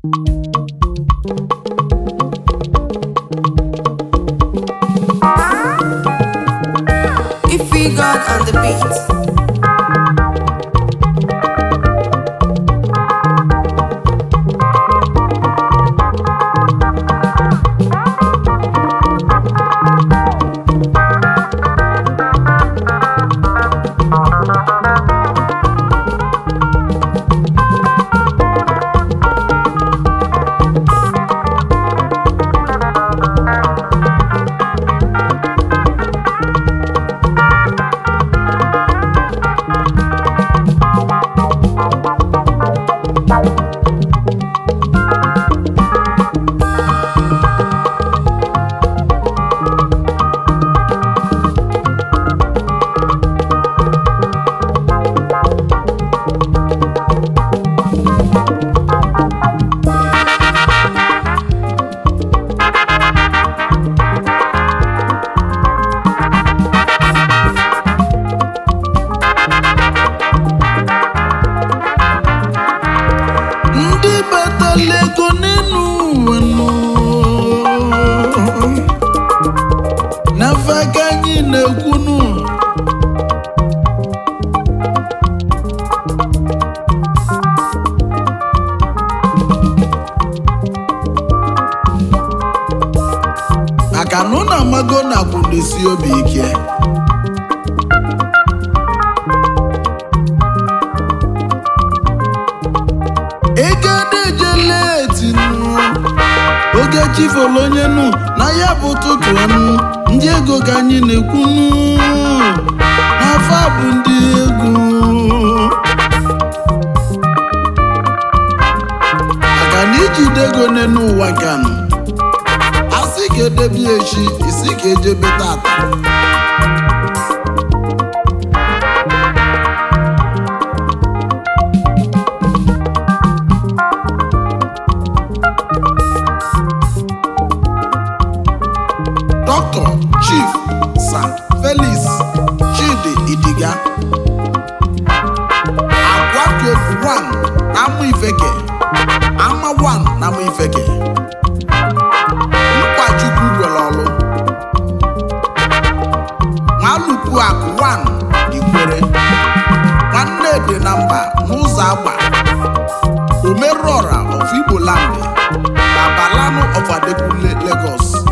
Ify God on the beat. ndị batala ego n'elu ụwa nọ n'afa ka anyị na-ekwunu maka na ụnụ amago na akwụdesi obi ike ego adejele etinu oge chifolo onye nu na ya bụ ụtụtụ anụ ndị ego ka anyị na-ekwunu n'afọ a bụ ndị ego maka na ijide ego n'elu ụwa nkanụ asị ka edebi echi isi ka ejebe tata Dr. Chief Sir Felix Chidi Idiga Agwakiobu 1 na Amụ Ifeke Ama 1 na Amụ Ifeke Mkpachukwu gwere ọlụ Nwalupu Akụ 1 Ikwere Nwanne dị na mba n'ụzọ agba Omerọra of Igbo Land Abalano of Adekunle Lagos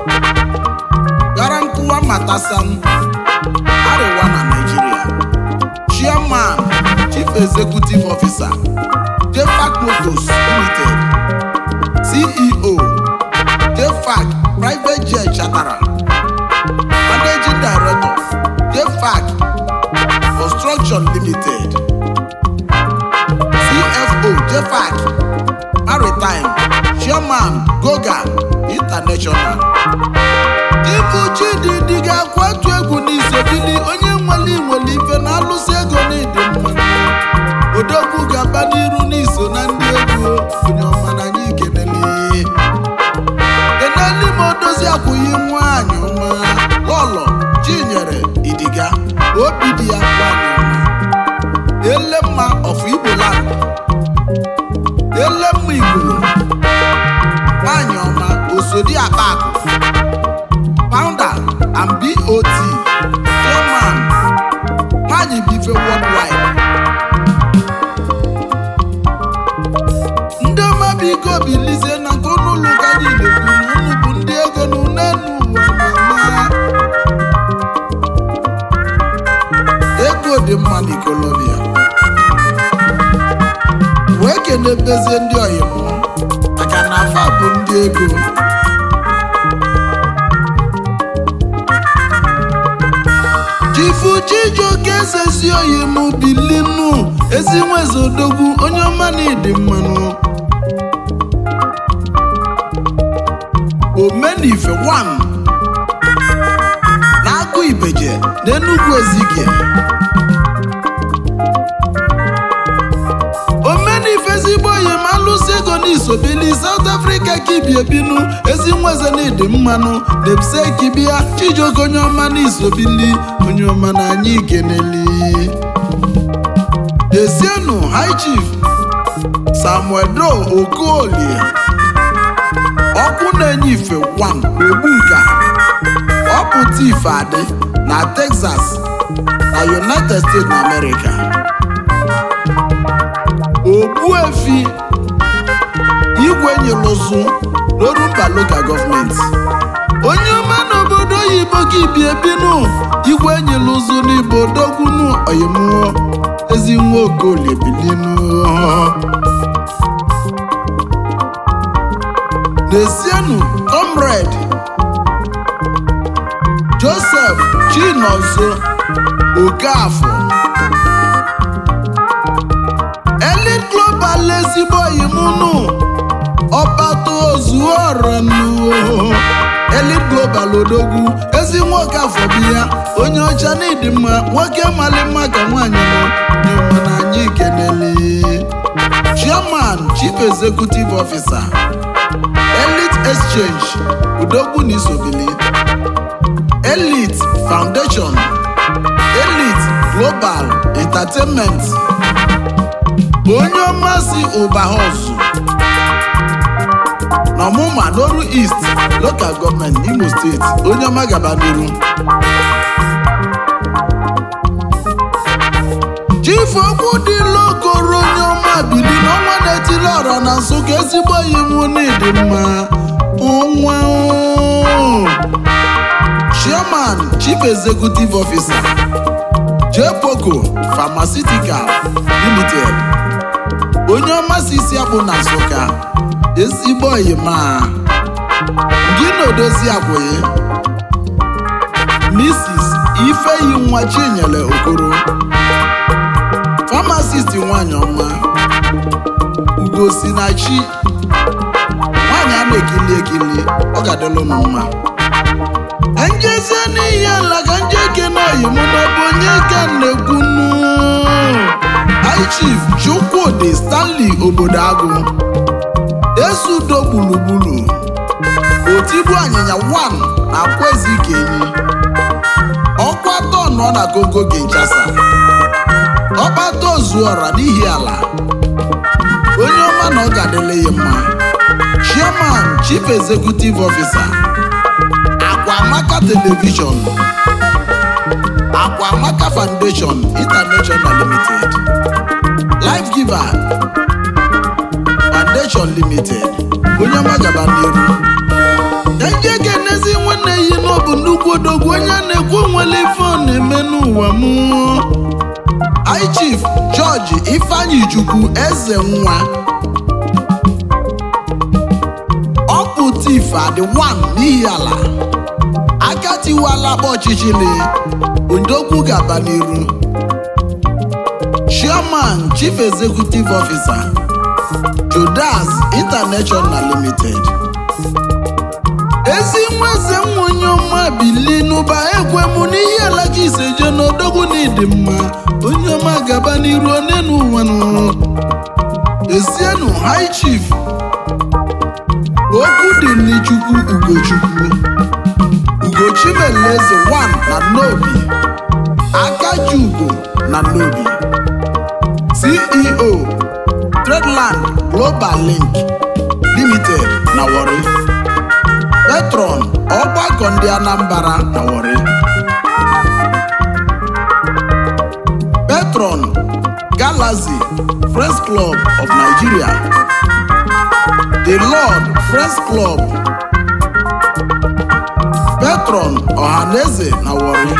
gara nkụwa matasan arịwa na Nigeria chairman chief executive officer jefac motors limited ceo jefac private jet chatara managing director jefac construction limited cfo jefac maritime chairman goga international Ibu Chididi ga-akwatu egwu n'isobili onye nwere nwere ife na-alụsị ego n'ịdị mma odogwu ga-aba n'iru n'iso na ndị egwu onye ọma na anyị kenele keneli ma odozi akwụghị nwanyị ọma lọlọ chinyere idiga obi dị ya nwanyị ọma elemma of Igbo land elemma Igbo nwanyị ọma osodi akpa akụ founder and BOT chairman nwanyị bife worldwide ndị ọma biko bilizie na nke ụnụ ụlọ ụka anyị na-ekwu na unu bụ ndị ego na unenu ụwa na-ama ego dị mma n'ikolobia wee kenebezie ndị oyimụ maka na afa bụ ndị ego chifu chijioke ezezi oyi m bilinu ezi nweze odogwu onye ọma na ịdị mmanụ omenife 1 na-agụ ibeje n'enugwu ezike omenife ezigbo oyi ma alụsị ego n'isobili South Africa ka ibi ebinu ezi nweze na ịdị mmanụ debse kibia chijioke onye ọma n'isobili onye ọma na anyị keneli Desienu High Chief samuel do okolie ọkụ na-enye ife 1 ogbunka ọpụta ife adị na texas na united states na america ogbuefi igwe nyelụzụ n'orumba local gọọmenti onye ọma n'obodo oyibo gị bi ebinu igwe nyelụzụ n'igbo dogwunu oyimuo ezi nwa okolie bilinu n'esienu comrade joseph chinonso okafọ elite global ezigbo oyimunu ọbata ozuoronu elite global odogwu ezi nwoke afọ bụ ya onye ọcha n'ịdị mma nwoke mali mma ka nwaanyị nọ dị mma na anyị kenele chairman chief executive officer elite exchange udogwu na isobili elite foundation elite global entertainment onye ọmasị ụbahọzụ n'ọmụma n'oru east local gọọmenti imo steeti onye ọma gaba n'iru chief okwu dị lokoro onye ọma bili n'ọnwa na-etili ọra na nsụka ezigbo iwu n'ịdị mma ọnwa chairman chief executive officer jepoko pharmaceutical limited onye ọma si isi akpụ na nsụka ezigbo oyima gị na odozi akwụghị mrs ifeyi nwa chinyere okoro pharmacist nwanyị ọma ugosinachi nwanyị a na-ekili ekili ọ ga-adịlụ m mma njezie n'ihi ala ka nje kene oyimụ n'ọbụ onye ka na-ekwunu high chief chukwudi stanley obodo agụ esudo gburugburu otigbu anyịnya 1 na kwezi kenyi ọkwa atọ nọ na gogo kinshasa ọkpata ozuọra n'ihi ala onye ọma na ọ ga-adịle ya mma chairman chief executive officer akwamaka television akwamaka foundation international limited life giver foundation limited onye ọma gaba n'iru eje ga-enezi nwanne yi n'ọbụ nnukwu odogwu onye a na-ekwu onwere ife ọ na-eme n'ụwa m high chief george ifeanyi chukwu eze nwa ọpụta ife adị 1 n'ihi ala aka tiwala akpa ọchịchịrị ndokwu ga-aba n'iru chairman chief executive officer jodas international limited ezi nwa eze nwa onye ọma bili n'ụba ekwe mụ n'ihe ala ka iseje n'odogwu na ịdị mma onye ọma gaba n'iru one n'ụwa nụrụ ezienu high chief okwu dị n'ichukwu ugochukwu ugochimeleze 1 na nnobi akaji ugo na nnobi ceo tradeland global link limited na wari petron ọgbakọ ndị anambra na wari petron galaxy friends club of nigeria the lord friends club petron ọhaneze na wari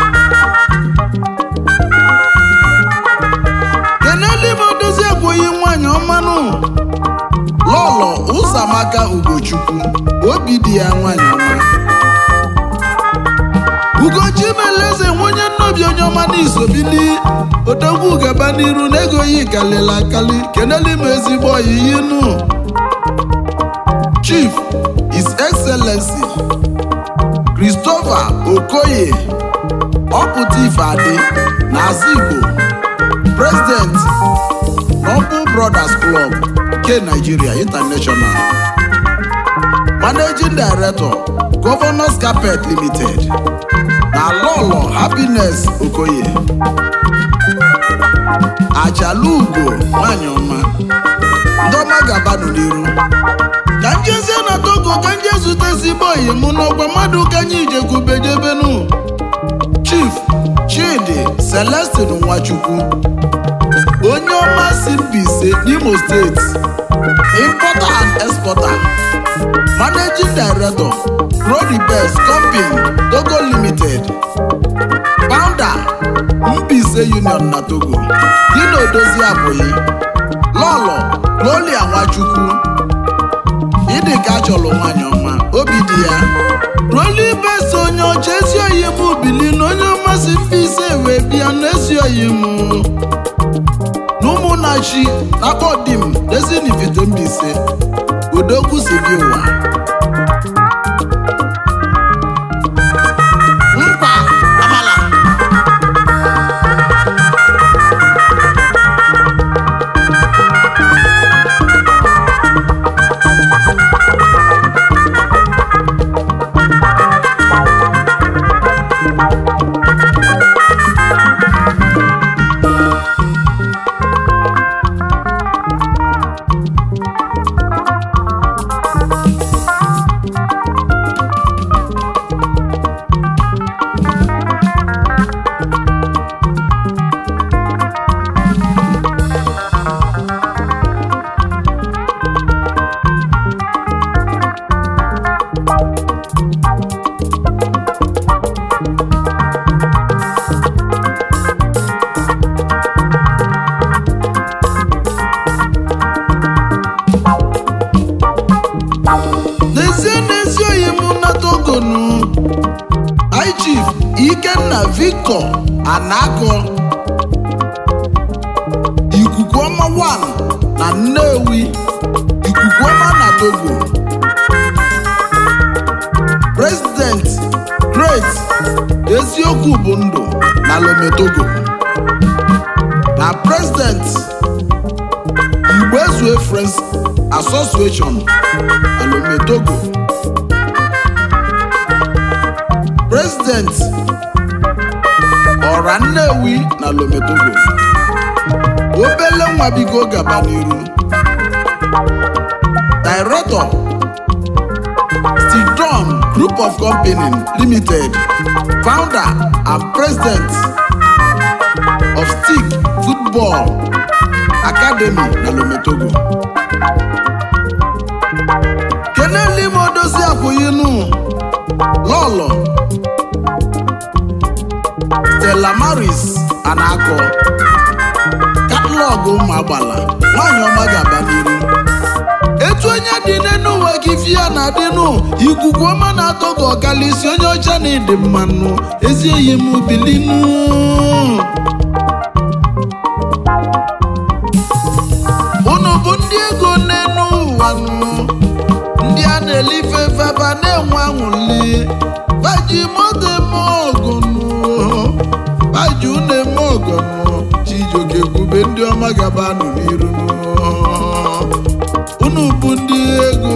keneli m odozi ekweghị nwanyị ọmanụ lọlọ ụzọamaka ugochukwu obi dị ya nwanyị ọma ugochi meleze nwonye nnobi onye ọma n'isobili odogwu gaba n'iru na ego yi kalịla akali keneli m ezigbo oyiyi nụ chief his excellency christopher okoye ọpụta ife adị na azigbo president noble brothers club nke nigeria international managing director governors carpet limited na lọlọ happiness okoye ajalugo nwanyị ọma ndị ọma ga-abanụ n'iru ka njezie na togo ka nje zute ezigbo oyi mụ n'ọgwa mmadụ ka anyị ijekwubejebenu chief chidi celestin nwachukwu onye ọma si Mbaise n'Imo steeti importer and exporter managing director Rodibes company Togo limited founder Mbaise union na Togo dị na odozi abụghị lọlọ Gloria Nwachukwu ịdị ka a chọrọ nwaanyị ọma obi dị ya Rodibes onye ọcha ezi oyi m bili na onye ọma si Mbaise wee bịa n'ezi oyi m n'ụmụnnachi akpọdim ezinifite Mbaise odogwu si bi ụwa mkpa amala n'ezie n'ezi oyi m na togonu high chief ikenna victor anako ikuku ọma 1 na nnewi ikuku ọma na togo president great eziokwu bụ ndụ na lome togo na president igbo ezue friends association na lome togo president ọra nnewi na lome togo obele nwa bigo gaba n'iru director Sidon Group of Company Limited founder and president of Stick Football Academy na Lometogo keneli m odozi akwụyinu lọlọ Stella Maris Anako katalọgụ ụmụ agbala nwanyị ọma ga-aba n'iru etu onye dị n'enu ụwa gị fia na adịnụ ikuku ọma na-atọ ka ọkalịsi onye ọcha na ịdị mmanụ ezi eyi m bilinu unu bụ ndị ego n'enu ụwa nụ ndị a na-elife feba na-enwe anwụli baji moto eme ọgụnụ baji unu eme ọgụnụ chijioke kwube ndị ọma gaba nụ n'iru nụ. unu bụ ndị ego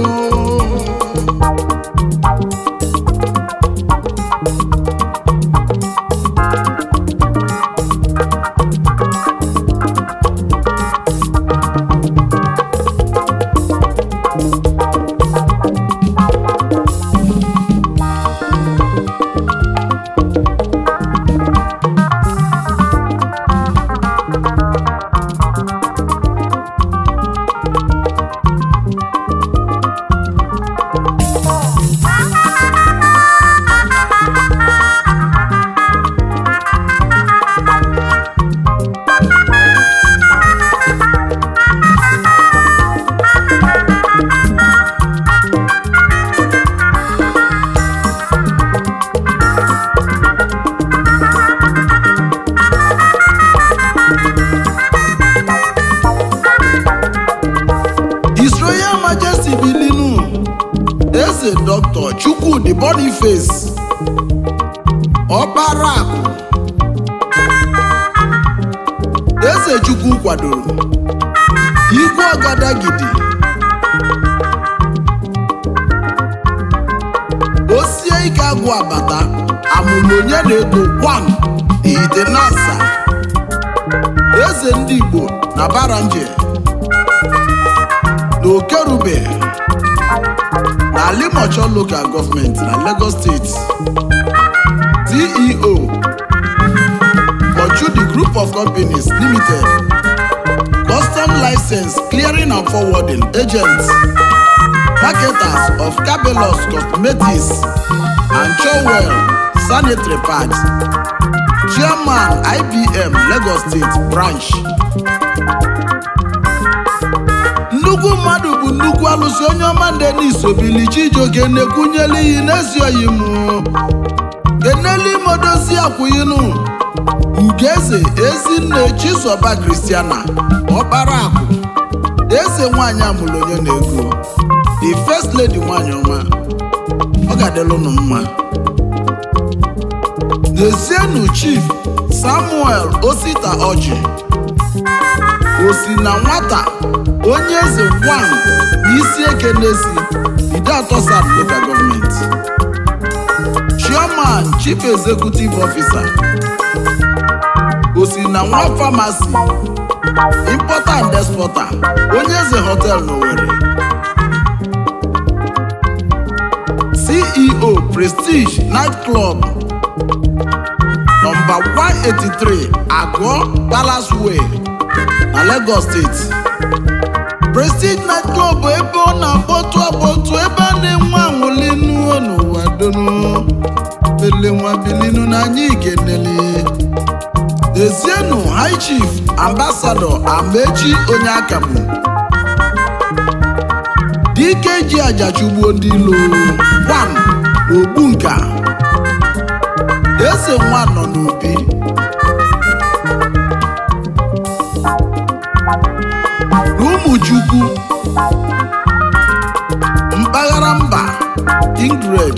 His Royal Majesty Bilinu Eze Dr. Chukwudi Boniface Ọkpara akụ Eze Chukwu kwadoro Igwe Ọgadagidi Osie ike agwụ abata amụrụ onye na-ego kwan ite nasa Eze ndị Igbo na Baranje na okerube na limocho local government na lagos state ceo Ochudi group of companies limited custom license clearing and forwarding agents marketers of cabelos cosmetics and chowell sanitary pads chairman ibm lagos state branch nnukwu mmadụ bụ nnukwu alụsị onye ọma denis obili chijioke na-ekwunyela iyi n'ezi oyi m keneli modozi akwụyinu ugeze ezinne chisoba kristiana ọkpara akụ eze nwanyị amụrụ onye na-ego the first lady nwanyị ọma ọ ga-adịlụ unu mma n'ezienụ chief samuel osita ọjị osi na nwata onye eze gwan n'isi eke n'esi ide atọ south local government chairman chief executive officer osi na nwa pharmacy importer and exporter onye eze hotel n'Owerri ceo prestige night club nọmba 183 agụ palace way na lagos steeti prestige night club bụ ebe ọ na-akpọtụ akpọtụ ebe a na-enwe anwụli nuo n'ụwa donu ele nwa bilinu na anyị ikenele ezienụ high chief ambassador amechi onye akagbu dike ji ajachugbuo ndị ilo wan ogbu nka eze nwa nọ n'obi n'ụmụchukwu mpaghara mba ingred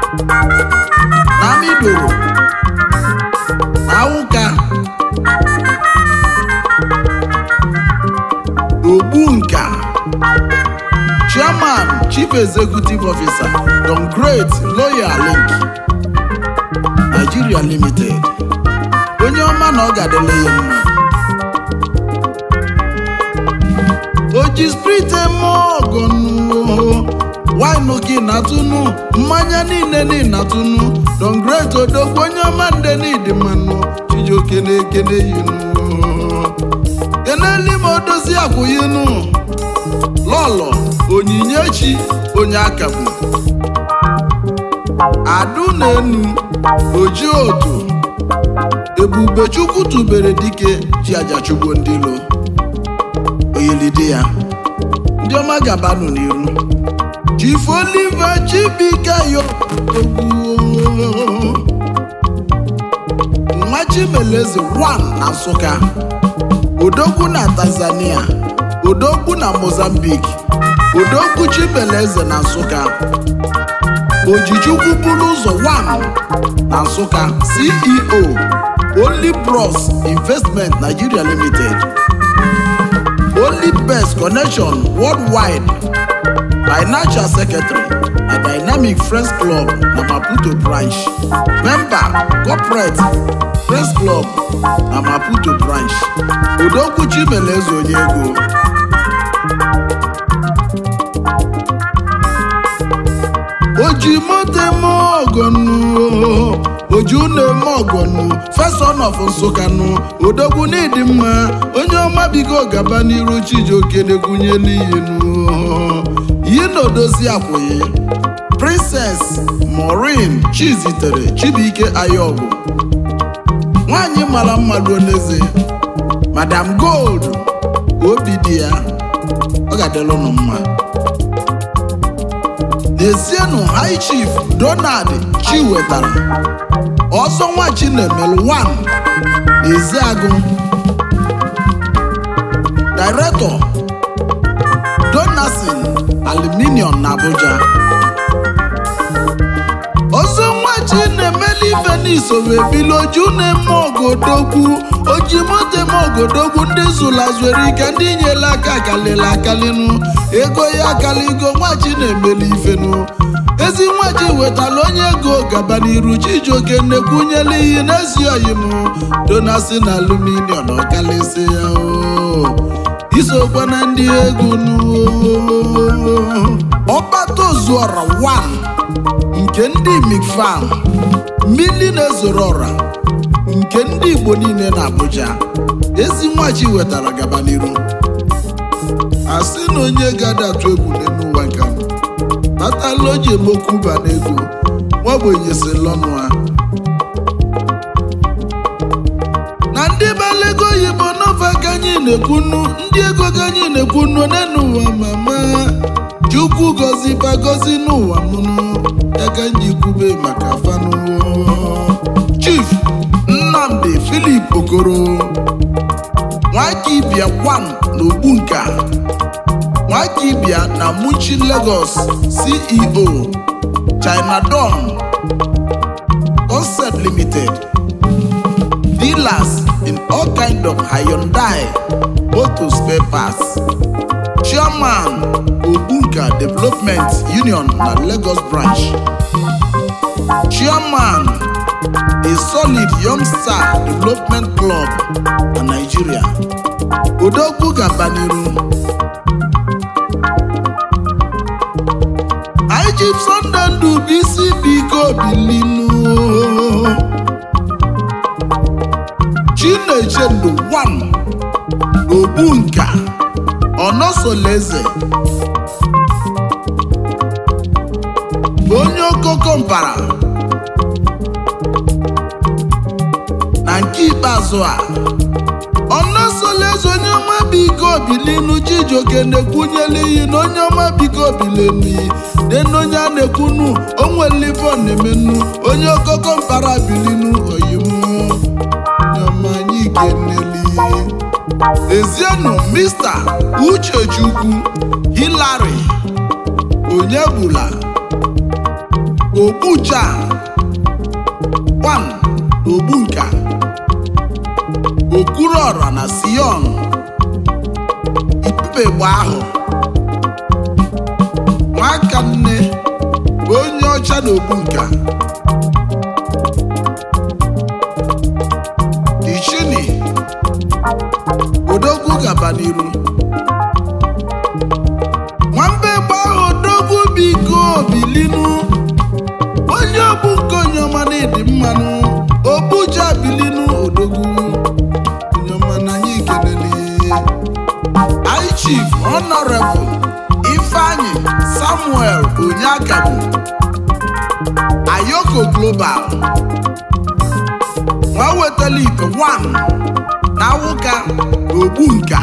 na amidoro na awụka ogbu nka chairman chief executive officer don great loyal link nigeria limited onye ọma na ọ ga-adịla ya mma oji sprit eme ọgọnụ wine gị na-atụnụ mmanya niile na-atụnụ don great odogwu onye ọma nde n'ịdị mmanụ chijioke na-ekene yinu keneli ma odozi akwụyinu lọlọ onyinyechi onye akagbu adu na enu oji otu ebubechukwu tubere dike ji ajachugbo ndị lo oyilidi ya ndị ọma gabanụ n'iru chief oliver chibike yo nwa chimeleze 1 na nsụka odogwu na tanzania odogwu na mozambique odogwu chimeleze na nsụka ojichukwu buru ụzọ 1 na nsụka ceo only bros investment nigeria limited only best connection worldwide financial secretary na dynamic friends club na maputo branch member corporate friends club na maputo branch odogwu chimeleze onye ego oji moto eme ọgọnụ oju na-eme ọgọnụ feson of nsụkanụ odogwu n'ịdị mma onye ọma bigo gaba n'iru chijioke na-egwunye n'iyinu yi na odozi akwụghị princess maureen chizitere chibuike ayọgụ nwanyị mara mma ruo n'eze madam gold obi dị ya ọ ga-adịla ụnụ mma n'ezienụ high chief donald chiwetara ọzọ nwa chinemelu 1 n'eziagụ director donasin aluminium na abuja ọzọ nwa chinemelu ife n'isoro ebili oju na-eme ogodogwu oji moto eme ogodogwu ndị zụlazụrụ ike ndị nyela aka kalịla akalịnụ ego ya akaligo nwachi na-emeli ifenu ezi nwachi wetala onye ego gaba n'iru chijioke nnekwunyela iyi n'ezi oyim donasi na aluminium ọkalịsị ya o isokwa na ndị egwu ọkpata ozuọra 1 nke ndị mikfam mmili na-ezoro ọra nke ndị igbo niile na abuja ezi nwachi wetara gaba n'iru asị na onye gada atụ egwu n'elu ụwa nke a natala o ji emokwu ba n'ego nwagbenye si lọnụ ha na ndị balego oyibo n'ofe ka anyị na-ekwunu ndị ego ka anyị na-ekwunu n'elu ụwa mama chukwu gozi bagozi n'ụwa mụnụ ya ka m ji kwube maka fanụ chief nnamdi filip okoro nwakibia wan na ogbunka nwakibia na muchi lagos ceo china don concept limited dealers in all kind of Hyundai motor spare parts. Chairman Ogbunka Development Union na Lagos branch. Chairman a solid young star development club na Nigeria. Odogwu Gabaniru. Ijip Sunday Ndụ bụ isi biko bilinu. Chinechendu 1 Ogbunka Ọnọsoleze onye okoko mpara na nke ikpeazụ a Ọnọsoleze onye ọma biko bilinu Chijioke na-ekwunyela iyi na onye ọma biko bilenu dena onye a na-ekwunu onwelivo na-emenu onye okoko mpara bilinu oyimu anyị keneli ezienụ mista uchechukwu hilary onyebula ogbucha wan ogbunka okwuruọra na sion ibubegbe ahụ nwaka nne onye ọcha na ogbunka ichini odogwu gaba n'iru nwamba egbe ahụ odogwu biko bilinu onye ogbu nke onye ọma na ịdị mmanụ ogbuja bilinu odogwu onye ọma na anyị kelele anyị chief honorable ifeanyi samuel onyekabu ayoko global nwa wetala ite 1 na awụka ogbunka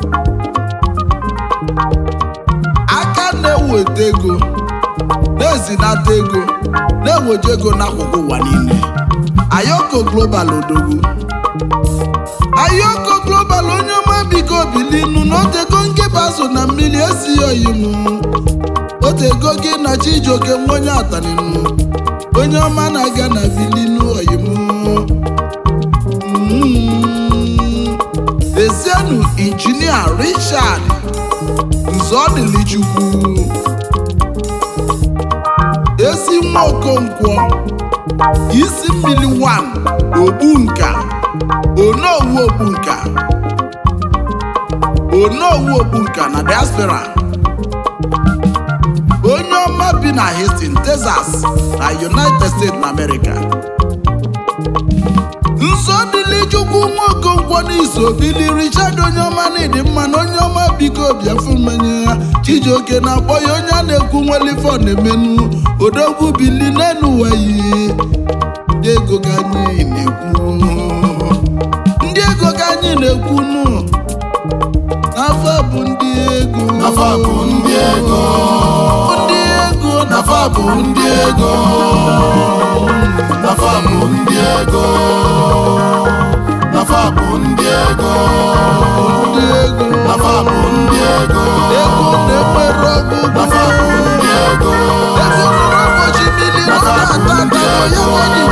aka na-eweta ego na-ezinata ego na-eweje ego n'akụkụ ụwa niile ayoko global odogwu ayoko global onye ọma biko bilinu na otego nkeba so na mmiri esighị oyinu otego gị na chijioke nwa onye ataninu onye ọma na-aga na bilinu oyimu Ezienu injinia Richard Nzọdịlichukwu ezi nwa Okonkwo isi mmiri 1 Ogbunka Onowu Ogbunka Onowu Ogbunka na diaspora onye ọma bi na Houston, Texas na United States na America nsọdịlichukwu nwa okonkwo n'iso bili richard onye ọma na ịdị mma na onye ọma biko bịafu mmanya ya chijioke na-akpọ ya onye a na-ekwu nwelifọ na-emenu odogwu bili n'elu ụwa yi ndị ego ka anyị na-ekwu ndị ego ka anyị na-ekwu nụ n'afọ bụ ndị ego Nafa bụ ndị ego. ndị ego Nafa bụ ndị ego. Nafa bụ ndị ego. Nafa bụ ndị ego. ndị ego Nafa bụ ndị ego. ego na-enwere ọgụgụ Nafa bụ ndị ego. ego ruru ụbọchị mmiri ọ na-ata ata ya nwaanyị